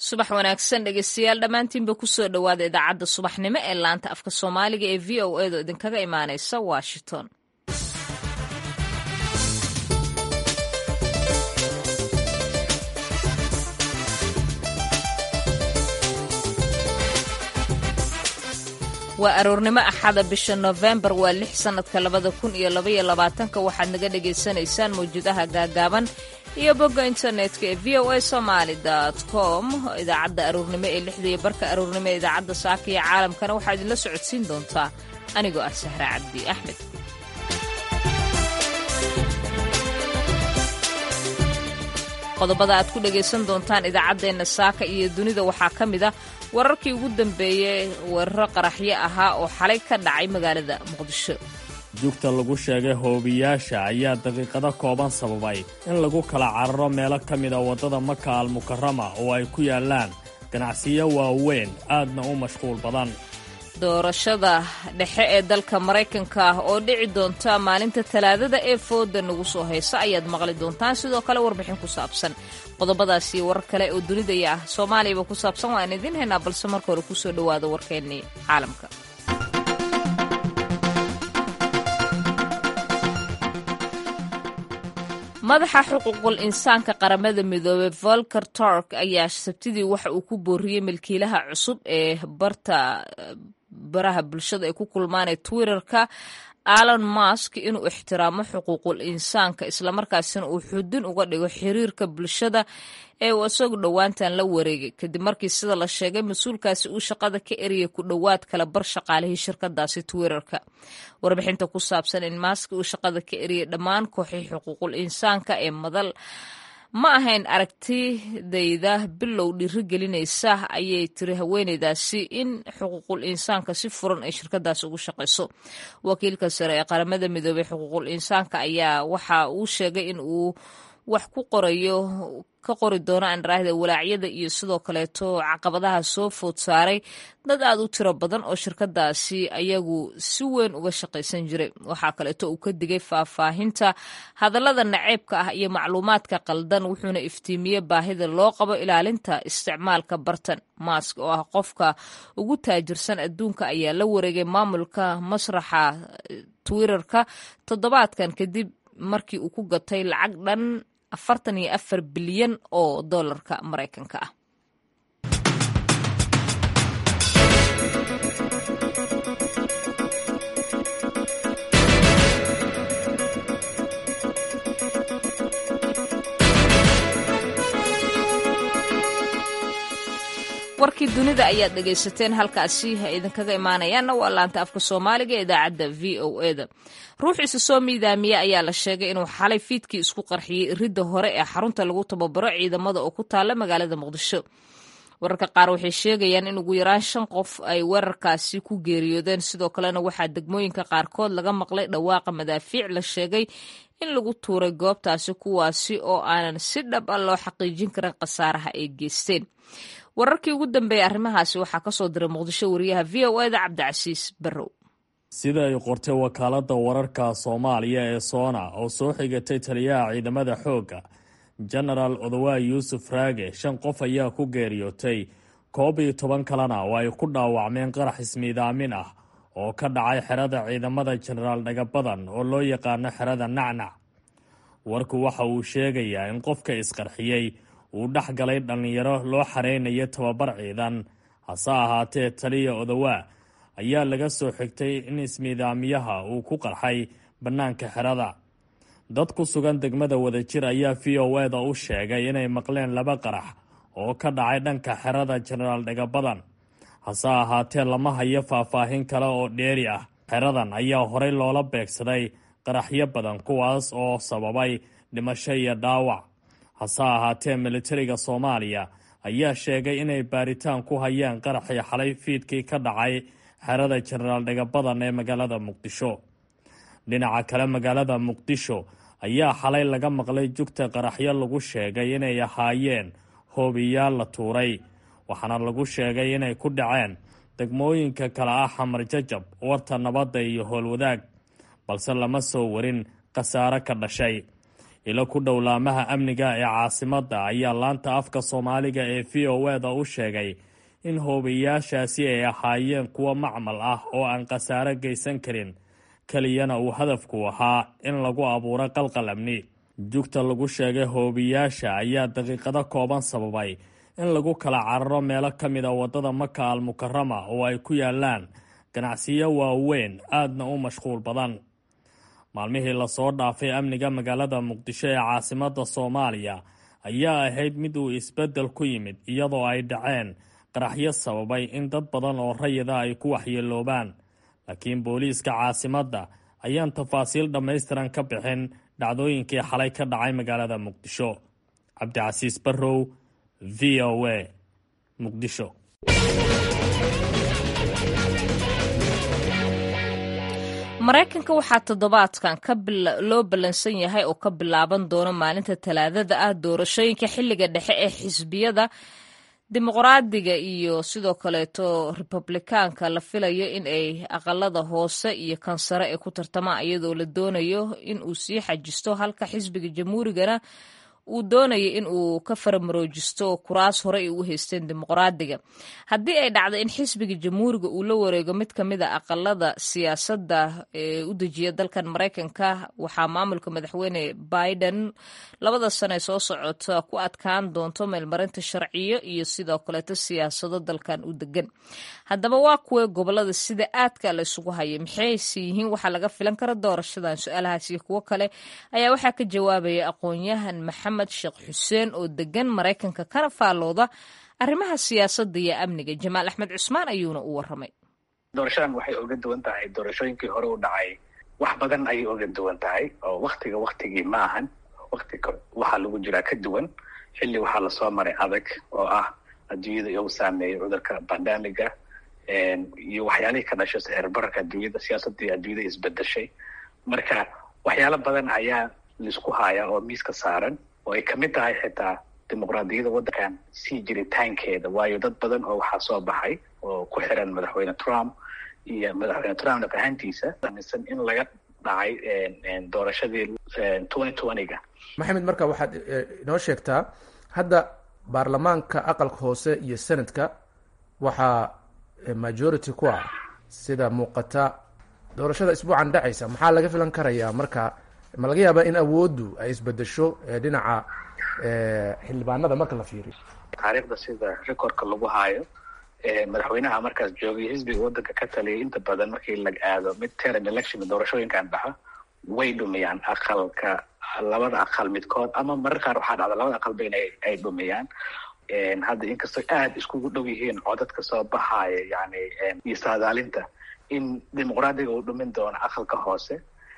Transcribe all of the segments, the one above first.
subax wanaagsan dhegeystayaal dhammaantiinba kusoo dhowaada idaacadda subaxnimo ee laanta afka soomaaliga ee v o edo idinkaga imaaneysa washington waa aroornimo axada bisha nofembar waa lix sannadka labada kun iyo labaiyo labaatanka waxaad naga dhagaysanaysaan mawjadaha gaagaaban iyo bogga internetka ee v o a somaali com idaacadda aroornimo ee lixda iyo barka aroornimo ee idaacadda saaka iyo caalamkana waxaa idinla socodsiin doontaa anigoo ah sahre cabdi axmed qodobada aad ku dhagaysan doontaan idaacaddeenna saaka iyo dunida waxaa ka mid a wararkii ugu dambeeyey weeraro qaraxyo ahaa oo xalay ka dhacay magaalada muqdisho jugta lagu sheegay hoobiyaasha ayaa daqiiqado kooban sababay in lagu kala cararo meelo ka mida waddada maka almukarama oo ay ku yaallaan ganacsiyo waaweyn aadna u mashquul badan doorashada dhexe ee dalka maraykanka ah oo dhici doonta maalinta talaadada ee fooda nagu soo haysa ayaad maqli doontaan sidoo kale warbixin ku saabsan qodobadaas iyo warar kale oo dunidaya ah soomaaliyaba ku saabsan waan idiin haynaa balse marka hore kusoo dhowaada warkeennii caalamka madaxa xuquuqul insaanka qaramada midoobey volker tork ayaa sabtidii waxa uu ku booriyey milkiilaha cusub ee barta baraha bulshada ay ku kulmaan ee twitterka alon mask inuu ixtiraamo xuquuqul insaanka islamarkaasina uu xudin uga dhigo xiriirka bulshada ee uu isagu dhowaantan la wareegay kadib markii sida la sheegay mas-uulkaasi uu shaqada ka eriyay ku dhowaad kala bar shaqaalihii shirkadaasi twitterka warbixinta ku saabsan in mask uu shaqada ka eriyay dhammaan kooxii xuquuqul insaanka ee madal ma ahayn aragtidayda bilow dhiiri gelinaysa ayay tiri haweeneydaasi in xuquuqul insaanka si furan ay shirkadaasi ugu shaqayso wakiilka sare ee qaramada midoobey xuquuqul insaanka ayaa waxa uu sheegay in uu wax ku qorayo ka qori doono andaraahda walaacyada iyo sidoo kaleeto caqabadaha soo food saaray dad aad u tiro badan oo shirkadaasi ayagu si weyn uga shaqaysan jiray waxaa kaleeto uu ka digay faahfaahinta hadallada naceybka ah iyo macluumaadka qaldan wuxuuna iftiimiyey baahida loo qabo ilaalinta isticmaalka bartan mask oo ah qofka ugu taajirsan adduunka ayaa la wareegay maamulka masraxa twitterka toddobaadkan kadib markii uu ku gatay lacag dhan afartan iyo afar bilyan oo dollarka maraykanka ah warkii dunida ayaad dhegaysateen halkaasi ha idinkaga imaanayaanna waa laanta afka soomaaliga ee idaacadda v o e da ruux isa soo miidaamiye ayaa la sheegay inuu xalay fiidkii isku qarxiyey ridda hore ee xarunta lagu tababaro ciidamada oo ku taalla magaalada muqdisho wararka qaar waxay sheegayaan in ugu yaraan shan qof ay weerarkaasi ku geeriyoodeen sidoo kalena waxaa degmooyinka qaarkood laga maqlay dhawaaqa madaafiic la sheegay in lagu tuuray goobtaasi kuwaasi oo aanan si dhab a loo xaqiijin karin khasaaraha ay geysteen wararkii ugu dambeeyey arrimahaasi waxaa ka soo diray muqdisho wariyaha v o eda cabdicasiis barrow sida ay qortay wakaaladda wararka soomaaliya ee soona oo soo xigatay taliyaha ciidamada xoogga genaraal odawaay yuusuf raage shan qof ayaa ku geeriyootay koob iyo toban kalena oo ay ku dhaawacmeen qarax ismiidaamin ah oo ka dhacay xerada ciidamada jenaraal dhagabadan oo loo yaqaano xerada nacnac warku waxa uu sheegayaa in qofka isqarxiyey uu dhex galay dhallinyaro loo xareynayo tababar ciidan hase ahaatee taliya odawaa ayaa laga soo xigtay in ismiidaamiyaha uu ku qarxay bannaanka xerada dad ku sugan degmada wadajir ayaa v o eda u sheegay inay maqleen laba qarax oo ka dhacay dhanka xerada jenaraal dhagabadan hase ahaatee lama hayo faahfaahin kale oo dheeri ah xeradan ayaa horey loola beegsaday qaraxyo badan kuwaas oo sababay dhimasho iyo dhaawac hase ahaatee militariga soomaaliya ayaa sheegay inay baaritaan ku hayaan qaraxii xalay fiidkii ka dhacay xerada jenaraal dhagabadan ee magaalada muqdisho dhinaca kale magaalada muqdisho ayaa xalay laga maqlay jugta qaraxyo lagu sheegay inay ahaayeen hoobiyaal la tuuray waxaana lagu sheegay inay ku dhaceen degmooyinka kale ah xamar jajab warta nabadda iyo howlwadaag balse lama soo warin khasaare ka dhashay ilo ku dhowlaamaha amniga ee caasimadda ayaa laanta afka soomaaliga ee v o eda u sheegay in hoobayaashaasi ay ahaayeen kuwo macmal ah oo aan khasaare geysan karin keliyana uu hadafku ahaa in lagu abuuro qalqal amni jugta lagu sheegay hoobiyaasha ayaa daqiiqado kooban sababay in lagu kala cararo meelo ka mid a waddada maka al mukarama oo ay ku yaalaan ganacsiyo waaweyn aadna u mashquul badan maalmihii lasoo dhaafay amniga magaalada muqdisho ee caasimadda soomaaliya ayaa ahayd mid uu isbeddel ku yimid iyadoo ay dhaceen qaraxyo sababay in dad badan oo rayida ay ku waxyeeloobaan laakiin booliiska caasimadda ayaan tafaasiil dhammaystiran ka bixin dhacdooyinkii xalay ka dhacay magaalada muqdisho cabdicasiis barrow v o a muqdisho maraykanka waxaa toddobaadkan loo ballansan yahay oo ka bilaaban doona maalinta talaadada ah doorashooyinka xilliga dhexe ee xisbiyada dimuqraadiga iyo sidoo kaleeto republikaanka la filayo in ay aqalada hoose iyo kansare ay ku tartamaan iyadoo la doonayo in uu sii xajisto halka xisbiga jamhuurigana uu doonaya in uu ka faramaroojisto kuraas hore ay u haysteen dimuqraadiga haddii ay dhacdo in xisbiga jamhuuriga uu la wareego mid ka mid a aqalada siyaasadda ee u dejiya dalkan maraykanka waxaa maamulka madaxweyne biden labada sane soo socota ku adkaan doonto meelmarinta sharciyo iyo sidoo kaleeto siyaasado dalkan u degan haddaba waa kuwee gobolada sida aadka la isugu haya maxayse yihiin waxaa laga filan kara doorashadan su-aalahaas iyo kuwo kale ayaa waxaa ka jawaabaya aqoon-yahan maxamed sheekh xuseen oo degan maraykanka kana faallooda arrimaha siyaasadda iyo amniga jamaal axmed cusmaan ayuuna u waramay doorashadan waxay oga duwan tahay doorashooyinkii hore u dhacay wax badan ayay oga duwan tahay oo waktiga waktigii ma ahan waktiga waxaa lagu jiraa ka duwan xilli waxaa lasoo maray adag oo ah adduunyada iyagu saameeyay cudurka bandamiga iyo waxyaalihii ka dhashay sixirbararka adduunyada siyaasadii adduunyada isbedeshay marka waxyaalo badan ayaa laisku haya oo miiska saaran oo ay kamid tahay xitaa dimuqraadiyada waddankan sii jiritaankeeda waayo dad badan oo waxaa soo baxay oo ku xiran madaxweyne trump iyo madaxweyne trump naf ahaantiisa aaminsan in laga dhacay doorashadii twenty twenty-ga maxamed marka waxaad inoo sheegtaa hadda baarlamaanka aqalka hoose iyo senadka waxaa majority ku ah sida muuqata doorashada isbuucan dhacaysa maxaa laga filan karayaa marka ma laga yaabaa in awooddu ay isbedesho dhinaca xildhibaanada marka la fiiriyo taariikhda sida recordka lagu haayo madaxweynaha markaas joogay xisbiga waddanka ka taliyay inta badan markii la aado mid term election doorashooyinkan dhaxa way dhumiyaan aqalka labada aqal midkood ama marar qaar waxaa dhacda labada aqalba in ay dhumiyaan hadda inkastoo aada iskugu dhow yihiin codadka soo baxaaya yani iyo saadaalinta in dimuqraadiga uu dhumin doono aqalka hoose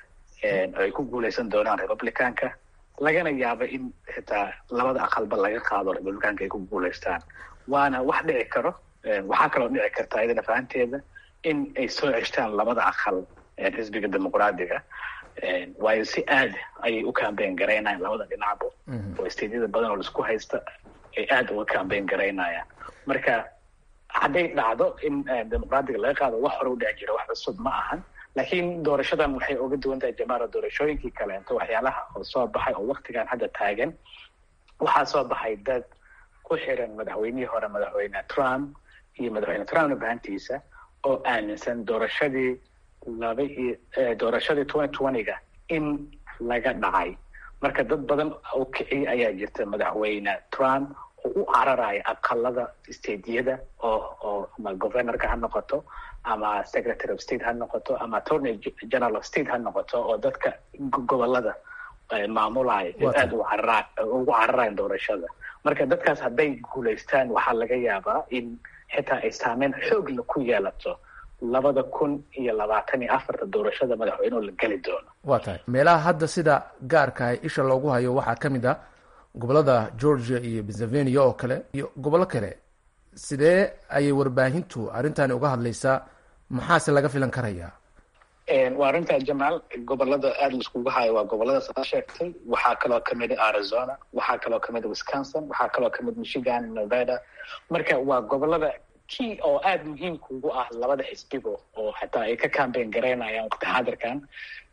ay ku guuleysan doonaan republicanka lagana yaabo in xitaa labada aqalba laga qaado republicanka ay ku guuleystaan waana wax dhici karo waxaa kaloo dhici karta iyadana fahanteeda in ay soo ceshtaan labada aqal xisbiga dimuqraadiga waayo si aad ayay u cambayn garaynayan labada dhinacba oo stadyada badan oo laisku haysta ay aada uga cambayn garaynayaan marka hadday dhacdo in dimuqraadiga laga qaado wax hore u dhici jira wax cusub ma ahan laakiin doorashadan waxay uga duwan tahay jamaara doorashooyinkii kaleento waxyaalaha oo soo baxay oo waktigan hadda taagan waxaa soo baxay dad ku xiran madaxweynihii hore madaxweyne trump iyo madaxweyne trumpna bahantiisa oo aaminsan doorashadii laba iyo doorashadii twenty twenty-ga in laga dhacay marka dad badan oo kiciyay ayaa jirta madaxweyne trump oo u cararaya aqalada stateyada oo oo ama governorka ha noqoto ama secretary of state ha noqoto ama attorney general of state ha noqoto oo dadka gobolada maamulaya aada ugu cararayan doorashada marka dadkaas hadday guulaystaan waxaa laga yaabaa in xitaa ay saameyn xoogla ku yeelato labada kun iyo labaatan iyo afarta doorashada madaxweyneho la geli doono waa tahay meelaha hadda sida gaarka ah isha loogu hayo waxaa ka mid ah gobolada georgia iyo pennsylvania oo kale iyo gobollo kale sidee ayay warbaahintu arrintani uga hadlaysaa maxaase laga filan karayaa waa arrinta jamaal gobolada aada laiskugu hayo waa goboladaas aa sheegtay waxaa kaloo kamid a arizona waxaa kaloo kamid a wisconsin waxaa kaloo kamid michigan nevada marka waa gobolada kii oo aada muhiimka ugu ah labada xisbigo oo xataa ay ka cambayn garaynayaan waqti xaadirkan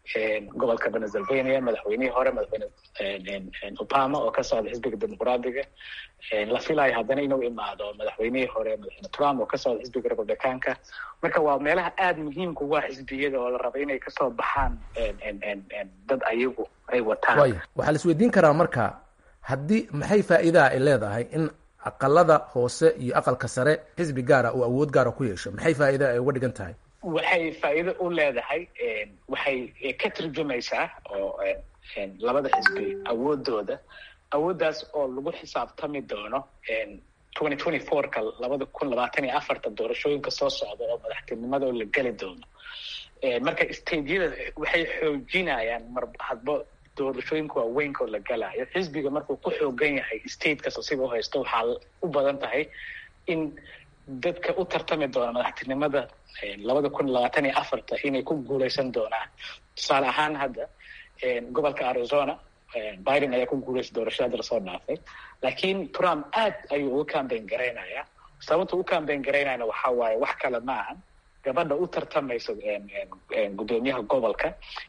gobolka pennsylvania madaxweynihii hore madaxweyne obama oo ka socda xisbiga dimuqraadiga la filayo haddana inuu imaado madaxweynihii hore madaxweyne trump oo ka socda xisbiga republicaanka marka waa meelaha aada muhiimka ugu ah xisbiyada oo la raba inay kasoo baxaan dad ayagu ay wataan waaya waxaa la isweydiin karaa marka haddii maxay faa'iidaha ay leedahay in aqalada hoose iyo aqalka sare xisbi gaara uu awood gaara ku yeesho maxay faa'iida ay uga dhigan tahay waxay faa'iido u leedahay waxay ka turjumaysaa oo labada xisbi awoodooda awooddaas oo lagu xisaabtami doono twenty twenty fourka labada kun labaatan iyo afarta doorashooyinka soo socda oo madaxtinimada oo la geli doono marka stateyada waxay xoojinayaan mar hadba doorashooyinka waaweynka oo la galayo xisbiga markuu ku xoogan yahay state kasta siga u haysto waxaa u badan tahay in dadka u tartami doona madaxtinimada labada kun labaatan iyo afarta inay ku guuleysan doonaan tusaale ahaan hadda gobolka arizona biden ayaa ku guuleystay doorashada hadda lasoo dhaafay laakiin trump aad ayuu uga cambayn garaynayaa sababta u cambayn garaynayana waxaa waaye wax kale ma ahan gabadha u tartamayso guddoomiyaha gobolka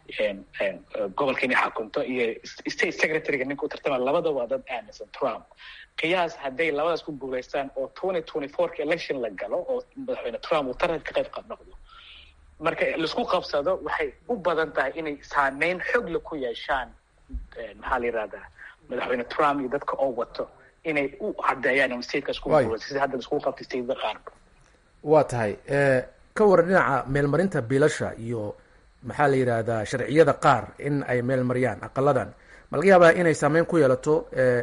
gobolka inay xakunto iyo state secretaryga ninka u tartamaya labada waa dad aaminsan trump qiyaas hadday labadaas ku guuleystaan oo twenty twenty fourka election la galo oo madaxweyne trump uu taranka ka qayb qab noqdo marka laisku qabsado waxay u badan tahay inay saameyn xogla ku yeeshaan maxaa la yihahdaa madaxweyne trump iyo dadka oo wato inay u cadeeyaan in statekaas ku guuleysa sida hadda laisku qabtay stateda qaarka waa tahay ka waran dhinaca meelmarinta biilasha iyo maxaa la yidhaahdaa sharciyada qaar in ay meel mariyaan aqaladan ma laga yaabaa inay saameyn ku yeelato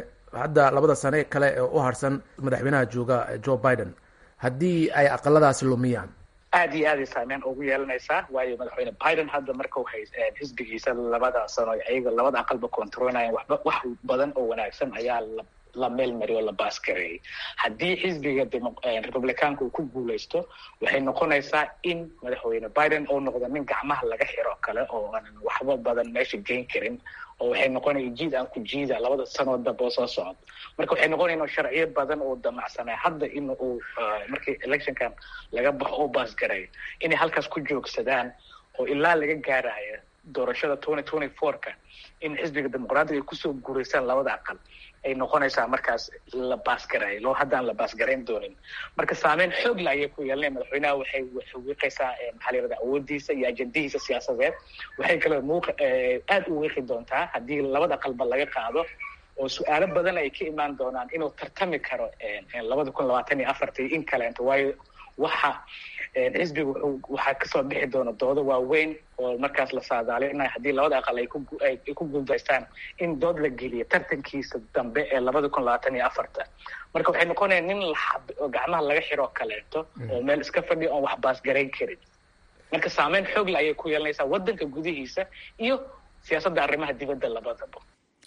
hadda labada sane kale ee u harsan madaxweynaha jooga joe biden haddii ay aqaladaasi lumiyaan aad iyo aaday saameyn ugu yeelanaysaa waayo madaxweyne biden hadda markau hay xisbigiisa labada sano ayaga labada aqalba controlnayan waxba wax badan oo wanaagsan ayaa la la meel mariy oo la baasgareeyay haddii xisbiga republicaanka uu ku guuleysto waxay noqonaysaa in madaxweyne biden uu noqdo nin gacmaha laga xiro kale oo aanan waxba badan meesha geyn karin oo waxay noqonaya jiid aan ku jiida labada sanoo dambe oo soo socod marka waxay noqonaya sharciyo badan oo damacsanay hadda in uu markii electionkan laga baxo oo baasgareeyo inay halkaas ku joogsadaan oo ilaa laga gaarayo doorashada twenty twenty fourka in xisbiga dimuqraadiga ay kusoo guureysaan labada aqal ay noqonaysaa markaas la baasgareeyo loo haddaan la baasgarayn doonin marka saameyn xoogla ayay ku yeelanaya madaxweynaha waxay wiiqaysaa maxaa la yirahda awoodiisa iyo ajendihiisa siyaasadeed waxay kaloo muuq aad u wiiqi doontaa haddii labada aqalba laga qaado oo su-aalo badan ay ka imaan doonaan inuu tartami karo labada kun labaatan iyo afarta iyo in kaleento waayo waxa xisbiga wuxuu waxaa kasoo bixi doona doodo waaweyn oo markaas la saadaalinayo haddii labada aqal ay kuay ku guuldaystaan in dood la geliyo tartankiisa dambe ee labada kun labaatan iyo afarta marka waxay noqonaya nin oo gacmaha laga xiro oo kaleeto oo meel iska fadhiya oon wax baasgarayn karin marka saameyn xoogle ayay ku yeelanaysaa waddanka gudihiisa iyo siyaasadda arrimaha dibadda labadaba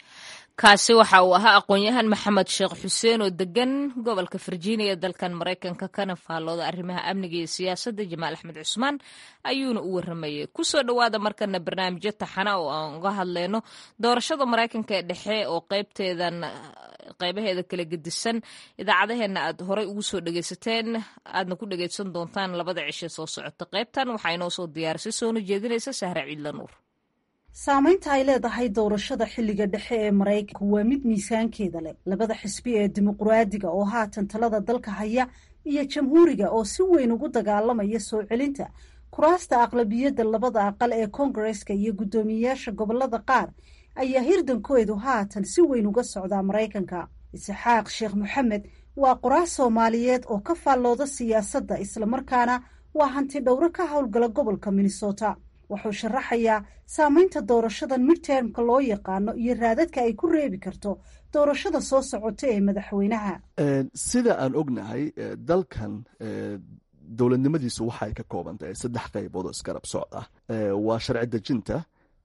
kaasi waxa uu ahaa aqoon-yahan maxamed sheekh xuseen oo degan gobolka virginia dalkan maraykanka kana faallooda arrimaha amniga iyo siyaasadda jamaal axmed cusmaan ayuuna u waramayay kusoo dhowaada markana barnaamijyo taxana oo aan uga hadlayno doorashada maraykanka ee dhexe oo qaybteedan qaybaheeda kala gedisan idaacadaheenna aad horey ugu soo dhegeysateen aadna ku dhegeysan doontaan labada cishe soo socota qaybtan waxaa inoo soo diyaarisay soona jeedinaysa sahra ciidla nuur saamaynta ay leedahay doorashada xilliga dhexe ee maraykanku waa mid miisaankeeda leh labada xisbi ee dimuqraadiga oo haatan talada dalka haya iyo jamhuuriga oo si weyn ugu dagaalamaya soo celinta kuraasta aqlabiyadda labada aqal ee koongareska iyo guddoomiyeyaasha gobolada qaar ayaa hirdankoodu haatan si weyn uga socdaa maraykanka isxaaq sheekh moxamed waa qoraas soomaaliyeed oo ka faallooda siyaasadda islamarkaana waa hanti dhowro ka howlgala gobolka minnesota wuxuu sharaxayaa saamaynta doorashadan midtermka loo yaqaano iyo raadadka ay ku reebi karto doorashada soo socota ee madaxweynaha sida aan ognahay dalkan dowladnimadiisu waxay ka kooban tahay saddex qaybood oo isgarab socd ah waa sharci dejinta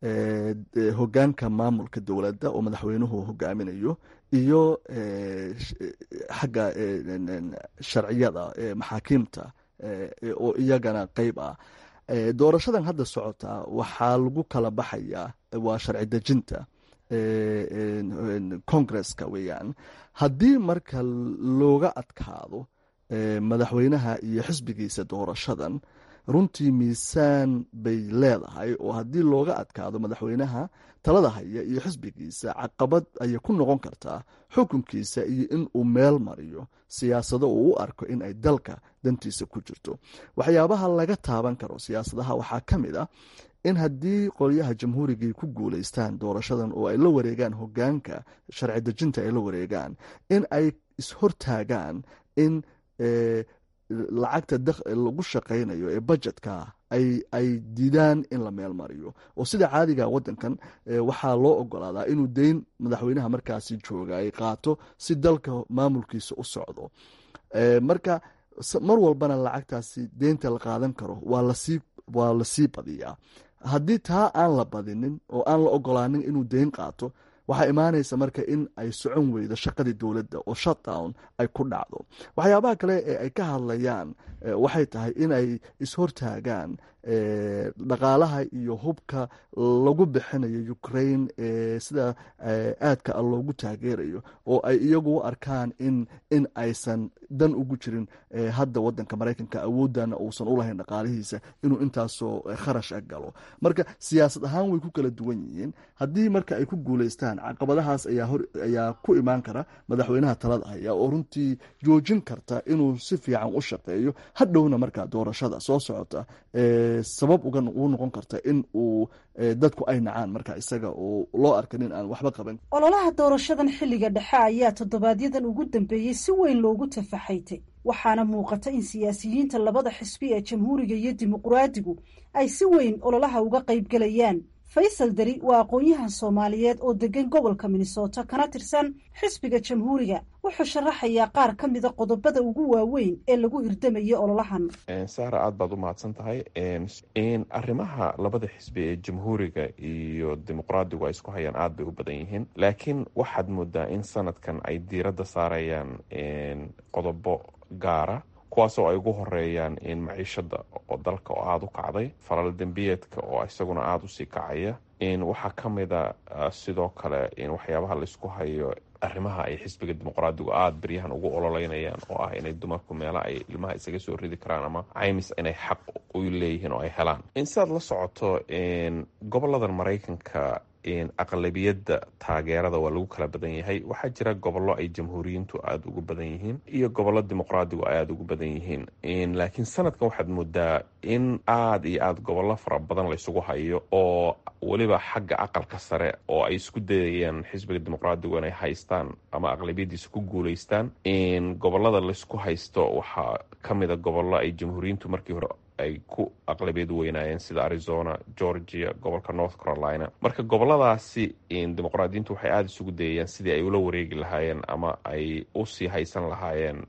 hogaanka maamulka dowladda oo madaxweynuhu hogaaminayo iyo xagga sharciyada maxaakiimta oo iyagana qeyb ah doorashadan hadda socota waxaa lagu kala baxayaa waa sharci dejinta congresska weeyaan haddii marka looga adkaado madaxweynaha iyo xisbigiisa doorashadan runtii miisaan bay leedahay oo haddii looga adkaado madaxweynaha talada haya iyo xisbigiisa caqabad ayay ku noqon kartaa xukunkiisa iyo in uu meel mariyo siyaasado uu u arko in ay dalka dantiisa ku jirto waxyaabaha laga taaban karo siyaasadaha waxaa ka mid ah in haddii qolyaha jamhuurigay ku guuleystaan doorashadan oo ay la wareegaan hogaanka sharci dejinta ay la wareegaan in ay ishortaagaan in lacagta lagu shaqaynayo ee budgetka ay diidaan in la meel mariyo oo sida caadiga wadankan waxaa loo ogolaadaa inuu deyn madaxweynaha markaasi jooga ay qaato si dalka maamulkiisa u socdo marka mar walbana lacagtaasi deynta la qaadan karo waa lasii badiyaa haddii taa aan la badinin oo aan la ogolaanin inuu deyn qaato waxaa imaanaysa marka in ay socon weydo shaqadii dowladda oo shutdown ay ku dhacdo waxyaabaha kale ee ay ka hadlayaan waxay tahay in ay ishortaagaan dhaqaalaha iyo hubka lagu bixinayo ukraine sida aadka a loogu taageerayo oo ay iyagu u arkaan in in aysan dan ugu jirin hadda wadanka maraykanka awoodana uusan ulahayn dhaqaalihiisa inuu intaasoo kharash a galo marka siyaasad ahaan way ku kala duwan yihiin haddii marka ay ku guuleystaan caqabadahaas ayaa ku imaan kara madaxweynaha talada haya oo runtii joojin karta inuu si fiican u shaqeeyo hadhowna markaa doorashada soo socota sabab uga u noqon karta in uu dadku ay nacaan marka isaga oo loo arkan in aan waxba qaban ololaha doorashadan xilliga dhexe ayaa toddobaadyadan ugu dambeeyey si weyn loogu tafaxaytay waxaana muuqata in siyaasiyiinta labada xisbi ee jamhuuriga iyo dimuqraadigu ay si weyn ololaha uga qaybgelayaan faysal deri waa aqoon-yahan soomaaliyeed oo degan gobolka minnesota kana tirsan xisbiga jamhuuriga wuxuu sharaxayaa qaar ka mida qodobada ugu waaweyn ee lagu irdamayo ololahan saara aada baad u mahadsan tahay arrimaha labada xisbi ee jamhuuriga iyo dimuqraadigu ay isku hayaan aada bay u badan yihiin laakiin waxaad moodaa in sanadkan ay diiradda saarayaan qodobo gaara kuwaasoo ay ugu horeeyaan in maciishada oo dalka oo aada u kacday falal dembiyeedka oo isaguna aada usii kacaya in waxaa ka mida sidoo kale in waxyaabaha laisku hayo arrimaha ay xisbiga dimuqraadigu aada beryahan ugu ololeynayaan oo ah inay dumarku meela ay ilmaha isaga soo ridi karaan ama caymis inay xaq u leeyihiin oo ay helaan in sidaad la socoto goboladan maraykanka aqlabiyadda taageerada waa lagu kala badan yahay waxaa jira gobollo ay jamhuuriyiintu aada ugu badan yihiin iyo gobollo dimuqraadigu ay aada ugu badan yihiin laakiin sanadkan waxaad moodaa in aada iyo aada gobollo fara badan laysugu hayo oo weliba xagga aqalka sare oo ay isku dayayaan xisbiga dimuqraadigu inay haystaan ama aqlabiyadiisa ku guuleystaan gobolada laysku haysto waxaa ka mida gobollo ay jamhuuriyiintu markii hore ay ku aqlabiyad weynaayeen sida arizona georgia gobolka north carolina marka goboladaasi dimuqraadiyiintu waxay aada isugu dayayaan sidii ay ula wareegi lahaayeen ama ay usii haysan lahaayeen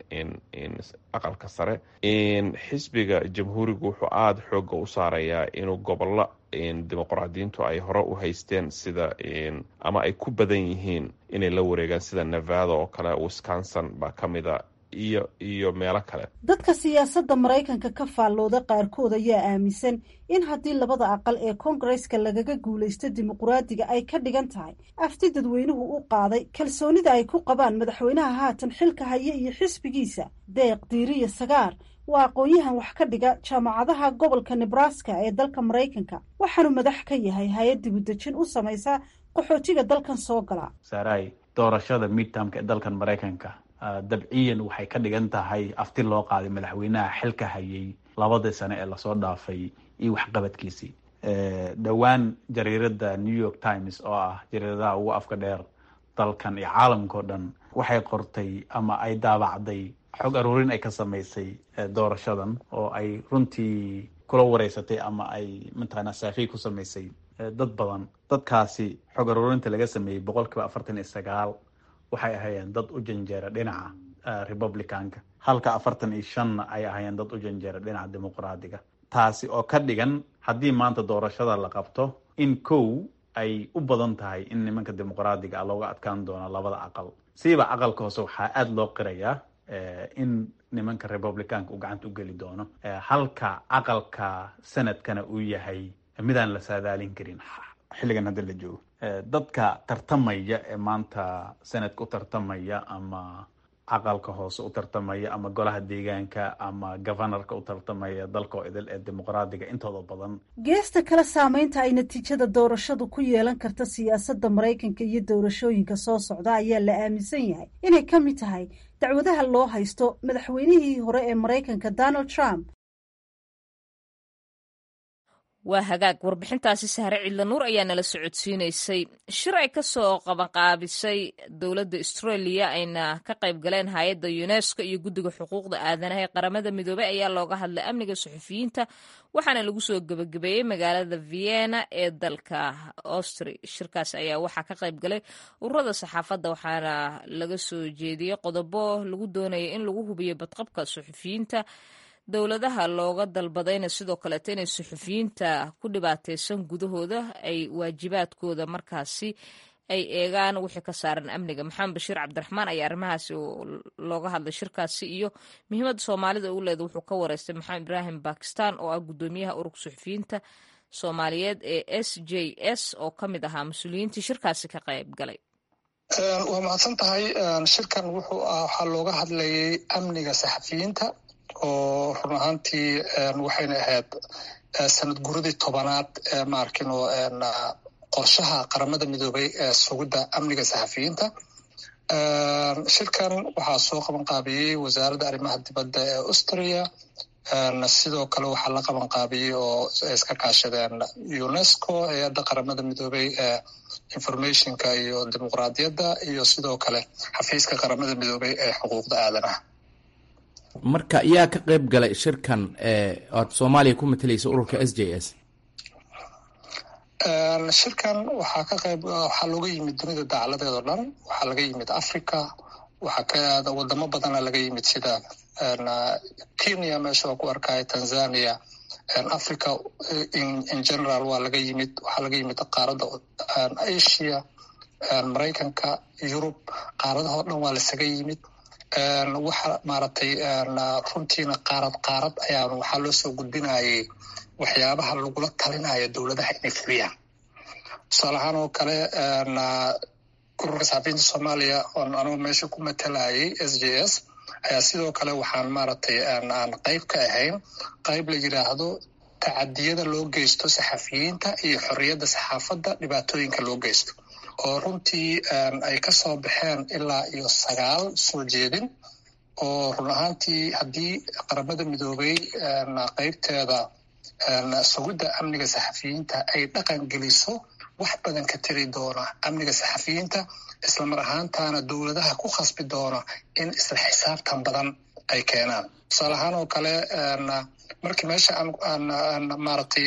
aqalka sare xisbiga jamhuurigu wuxuu aada xooga u saarayaa inuu gobollo dimuqraadiyiintu ay hore u haysteen sida ama ay ku badan yihiin inay la wareegaan sida nevada oo kale wisconsin baa ka mida iyo iyo meelo kale dadka siyaasadda maraykanka ka faallooda qaarkood ayaa aaminsan in haddii labada aqal ee koongareska lagaga guulaysto dimuqraadiga ay ka dhigan tahay afti dadweynuhu u qaaday kalsoonida ay ku qabaan madaxweynaha haatan xilka haya iyo xisbigiisa deeq diiriya sagaar waa aqoon-yahan wax ka dhiga jaamacadaha gobolka nebraska ee dalka maraykanka waxaanu madax ka yahay hay-ad dibudejin u samaysa qaxootiga dalkan soo gala saaraay doorashada midtamka ee dalkan maraykanka dabciyan waxay ka dhigan tahay afti loo qaaday madaxweynaha xilka hayay labadii sane ee lasoo dhaafay iyo waxqabadkiisii dhowaan jariirada new york times oo ah jariiradaha ugu afka dheer dalkan iyo caalamkao dhan waxay qortay ama ay daabacday xog aruurin ay ka samaysay doorashadan oo ay runtii kula wareysatay ama ay mataqaanaa saafiy ku samaysay dad badan dadkaasi xog aruurinta laga sameeyey boqol kiiba afartan iyo sagaal waxay ahaayeen dad u janjeera dhinaca republicanka halka afartan iyo shanna ay ahaayeen dad u janjeera dhinaca dimuqraadiga taasi oo ka dhigan haddii maanta doorashada la qabto in kow ay u badan tahay in nimanka dimuqraadiga ah looga adkaan doono labada aqal siiba aqalka hoose waxaa aada loo qirayaa in nimanka republicanka uu gacanta u geli doono halka aqalka sanadkana uu yahay midaan la saadaalin karin xilligan hadda la joogo dadka tartamaya ee maanta sanadka u tartamaya ama aqalka hoose u tartamaya ama golaha deegaanka ama governorka u tartamaya dalka oo idil ee dimuqraadiga intooda badan geesta kale saameynta ay natiijada doorashadu ku yeelan karta siyaasadda maraykanka iyo doorashooyinka soo socda ayaa la aaminsan yahay inay ka mid tahay dacwadaha loo haysto madaxweynihii hore ee maraykanka donald trump waa hagaag warbixintaasi sahre cidla nuur ayaa nala socodsiinaysay shir ay ka soo qabanqaabisay dowladda australia ayna ka qayb galeen hay-adda unesco iyo guddiga xuquuqda aadanaha ee qaramada midoobey ayaa looga hadlay amniga suxufiyiinta waxaana lagu soo gebagabeeyey magaalada vienna ee dalka austri shirkaas ayaa waxaa ka qayb galay ururada saxaafadda waxaana laga soo jeediyey qodobo lagu doonaya in lagu hubiyo badqabka suxufiyiinta dowladaha looga dalbadayna sidoo kaleeto inay suxufiyiinta ku dhibaataysan gudahooda ay waajibaadkooda markaasi ay eegaan wixii ka saaran amniga maxamed bashiir cabdiraxmaan ayaa arrimahaasi looga hadlay shirkaasi iyo muhiimadda soomaalida u leeda wuxuu ka wareystay maxamed ibraahim bakistan oo ah guddoomiyaha ururka suxufiyiinta soomaaliyeed ee s j s oo ka mid ahaa mas-uuliyiintii shirkaasi ka qayb galay waa mahadsan tahay shirkan wuxuu ah waxaa looga hadlayay amniga saxafiyiinta oo run ahaantii waxayna ahayd sanad guradii tobanaad maarkino qorshaha qaramada midoobay ee sugidda amniga saxafiyiinta shirkan waxaa soo qaban qaabiyey wasaaradda arrimaha dibadda ee austria sidoo kale waxaa la qaban qaabiyey oo iska kaashadeen unesco hay-adda qaramada midoobay ee informationka iyo dimuqraadiyadda iyo sidoo kale xafiiska qaramada midoobay ee xuquuqda aadanaha marka yaa ka qayb galay shirkan oad soomaaliya ku matalaysa ururka s j s shirkan waxaa ka qayb waxaa looga yimid dunida dacaladeed oo dhan waxaa laga yimid africa waxaa ka wadamo badana laga yimid sida kenya meesha waa ku arkaya tanzania africa in general waa laga yimid waxaa laga yimid qaaradda asia maraykanka yurub qaaradahoo dhan waa lasaga yimid waxa maaragtay runtiina qaarad qaarad ayaa waxaa loo soo gudbinayay waxyaabaha lagula talinaya dowladaha inay fuliyaan tusaale ahaan oo kale ururka saxafiyiinta soomaaliya oon anugu meesha ku matalayay s j s ayaa sidoo kale waxaan maaragtay aan qayb ka ahayn qayb la yidhaahdo tacadiyada loo geysto saxafiyiinta iyo xorriyadda saxaafadda dhibaatooyinka loo geysto oo runtii ay ka soo baxeen ilaa iyo sagaal soo jeedin oo run ahaantii haddii qaramada midoobay qaybteeda sugidda amniga saxafiyiinta ay dhaqan geliso wax badan ka tiri doona amniga saxafiyiinta islamar ahaantaana dowladaha ku khasbi doona in isla xisaabtan badan ay keenaan tusaale ahaan oo kale markii meesha aan maaragtay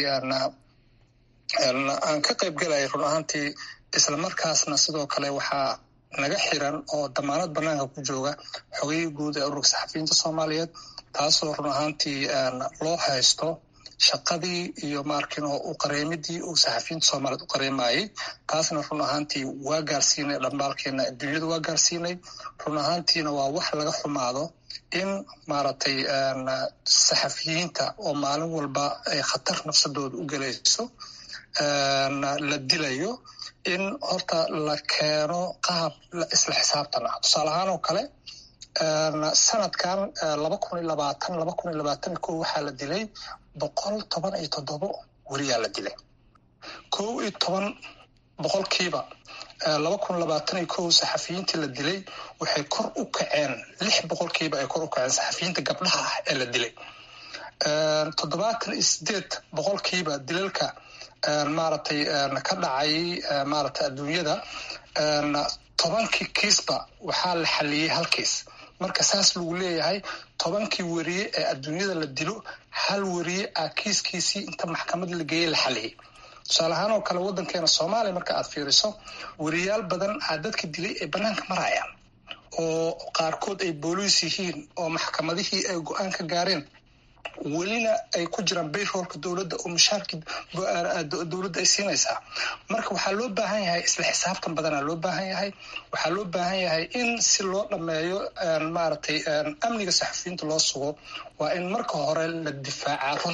aan ka qayb galaya run ahaantii isla markaasna sidoo kale waxaa naga xiran oo damaanad banaanka ku jooga xogayii guud ee ururka saxafiyiinta soomaaliyeed taasoo run ahaantii loo haysto shaqadii iyo maarkin oo u qareemidii uu saxafiyiinta soomaaliyeed u qareemayey taasna run ahaantii waa gaarsiinay dhambaalkeena adduunyada waa gaarsiinay run ahaantiina waa wax laga xumaado in maaragtay saxafiyiinta oo maalin walba ay khatar nafsadooda u gelayso la dilayo in horta la keeno qaab isla xisaabtan ah tusaale ahaan oo kale sanadkan laba kun iyo labaatan laba kun iyo labaatan ko waxaa la dilay boqol toban iyo toddobo weriyaa la dilay kow iyo toban boqolkiiba laba kun labaatan iyo kow saxafiyiintii la dilay waxay kor u kaceen lix boqolkiiba ay kor u kaceen saxafiyiinta gabdhaha ah ee la dilay toddobaatan iyo sideed boqolkiiba dilalka maaragtay ka dhacay maaragtay adduunyada tobankii kiisba waxaa la xaliyey hal kiis marka saas lagu leeyahay tobankii weriye ee adduunyada la dilo hal weriye ah kiiskiisii inta maxkamad la geeyey la xaliyey tusaale ahaan oo kale waddankeena soomaaliya marka aad fiiriso weriyaal badan aa dadka dilay ay bannaanka marayaan oo qaarkood ay booliis yihiin oo maxkamadihii ay go-aan ka gaareen welina ay ku jiraan bayroolka dowladda oo mushaarkii dowladda ay siinaysaa marka waxaa loo baahan yahay isla xisaabtan badanaa loo baahan yahay waxaa loo baahan yahay in si loo dhammeeyo maaragtay amniga saxafiyiinta loo sugo waa in marka hore la difaacaa runta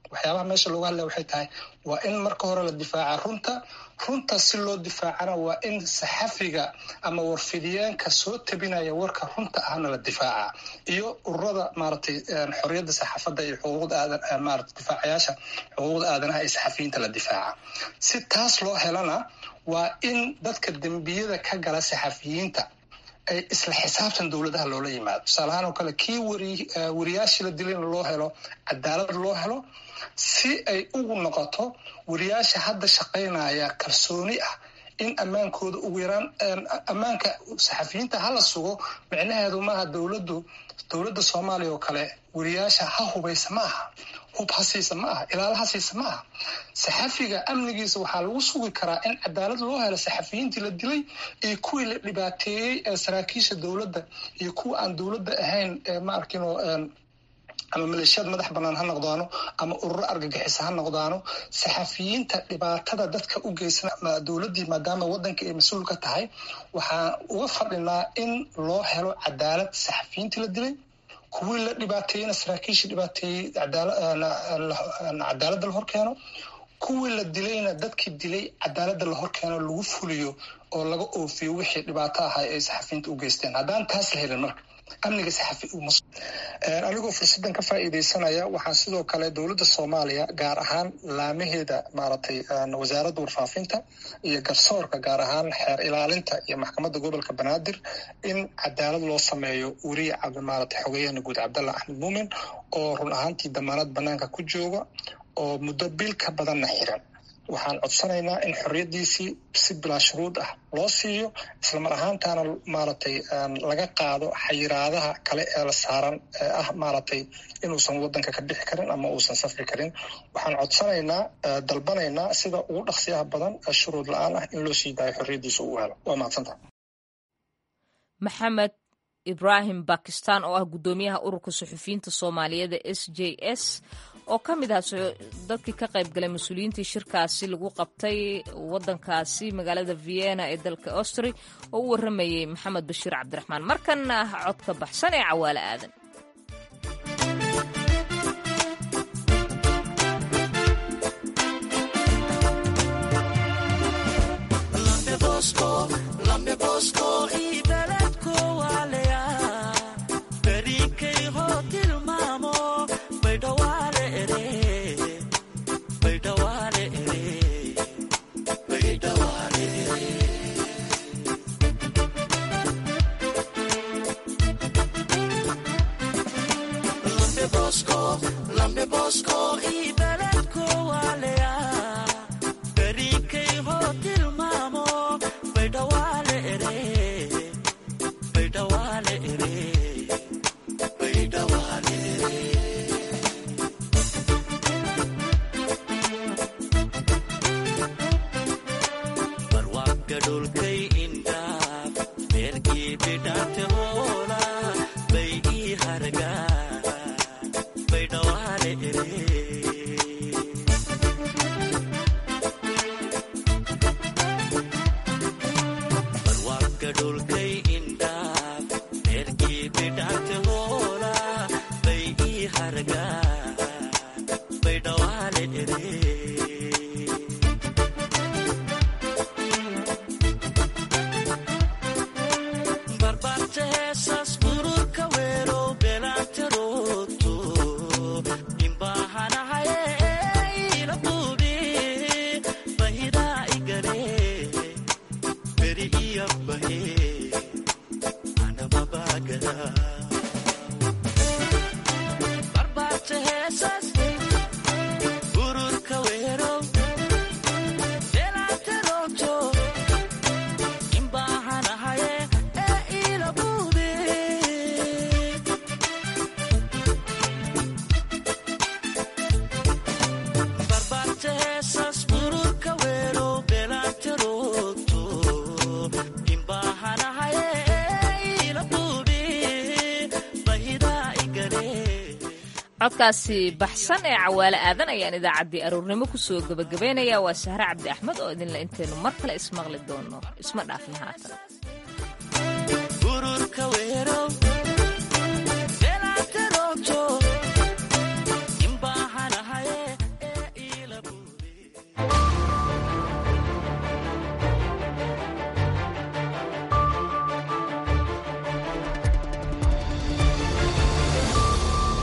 waxyaabaha meesha looga hadlaya waxay tahay waa in marka hore la difaaca runta runta si loo difaacana waa in saxafiga ama warfidiyeenka soo tabinaya warka runta ahna la difaaca iyo ururada maaragtay xorriyadda saxaafadda iyo xuquuqda aadan maarata difaacayaasha xuquuqda aadanaha ee saxafiyiinta la difaaca si taas loo helana waa in dadka dembiyada ka gala saxafiyiinta ay isla xisaabtan dowladaha loola yimaado tusaale ahaan oo kale kii wari wariyaashii la dilayna loo helo cadaalad loo helo si ay ugu noqoto wariyaasha hadda shaqaynaya kalsooni ah in ammaankooda ugu yaraan ammaanka saxafiyiinta hala sugo micnaheedu maaha dowladdu dowladda soomaaliya oo kale wariyaasha ha hubaysa ma aha hub ha siisa ma aha ilaala ha siisa ma aha saxafiga amnigiisa waxaa lagu sugi karaa in cadaalad loo helo saxafiyiintii la dilay iyo kuwii la dhibaateeyey ee saraakiisha dowladda iyo kuwa aan dowladda ahayn ma arkino ama maleeshiyaad madax banaan ha noqdaano ama ururo argagixisa ha noqdaano saxafiyiinta dhibaatada dadka u geysan dowladdii maadaama waddanka ay mas-uul ka tahay waxaan uga fadhinaa in loo helo cadaalad saxafiyiintii la dilay kuwii la dhibaateeyeyna saraakiishii dhibaateeyey cadaaladda la horkeeno kuwii la dilayna dadkii dilay cadaaladda la horkeeno lagu fuliyo oo laga oofiyo wixii dhibaato ahay ay saxafiyiinta u geysteen haddaan taas la helin marka amniga saxafi anigoo fursaddan ka faa'iidaysanaya waxaan sidoo kale dowladda soomaaliya gaar ahaan laamaheeda maaragtay wasaaradda warfaafinta iyo garsoorka gaar ahaan xeer ilaalinta iyo maxkamadda gobolka banaadir in cadaalad loo sameeyo weriye maaragtay xogeyahana guud cabdalla axmed muumin oo run ahaantii damaanad banaanka ku jooga oo muddo bil ka badanna xiran waxaan codsanaynaa in xorriyaddiisii si bilaa shuruud ah loo siiyo islamar ahaantaana maaragtay laga qaado xayiraadaha kale ee la saaran ee ah maaragtay inuusan waddanka ka bixi karin ama uusan safri karin waxaan codsanaynaa dalbanaynaa sida ugu dhaqsiyaha badan shuruud la-aan ah in loo sii daayo xorriyaddiisa uu helo waa mahadsanta maxamed ibraahim bakistan oo ah guddoomiyaha ururka suxufiyiinta soomaaliyeed ee s j s oo ka mid ah dadkii ka qayb galay mas-uuliyiintii shirkaasi lagu qabtay waddankaasi magaalada vienna ee dalka austri oo u warramayey maxamed bashiir cabdiraxmaan markanna ah codka baxsan ee cawaale aadan codkaasi baxsan ee cawaale aadan ayaan idaacaddii aroornimo kusoo gebagabaynaya waa sahre cabdi axmed oo idinle intaynu mar kale ismaqli doono isma dhaafin haatan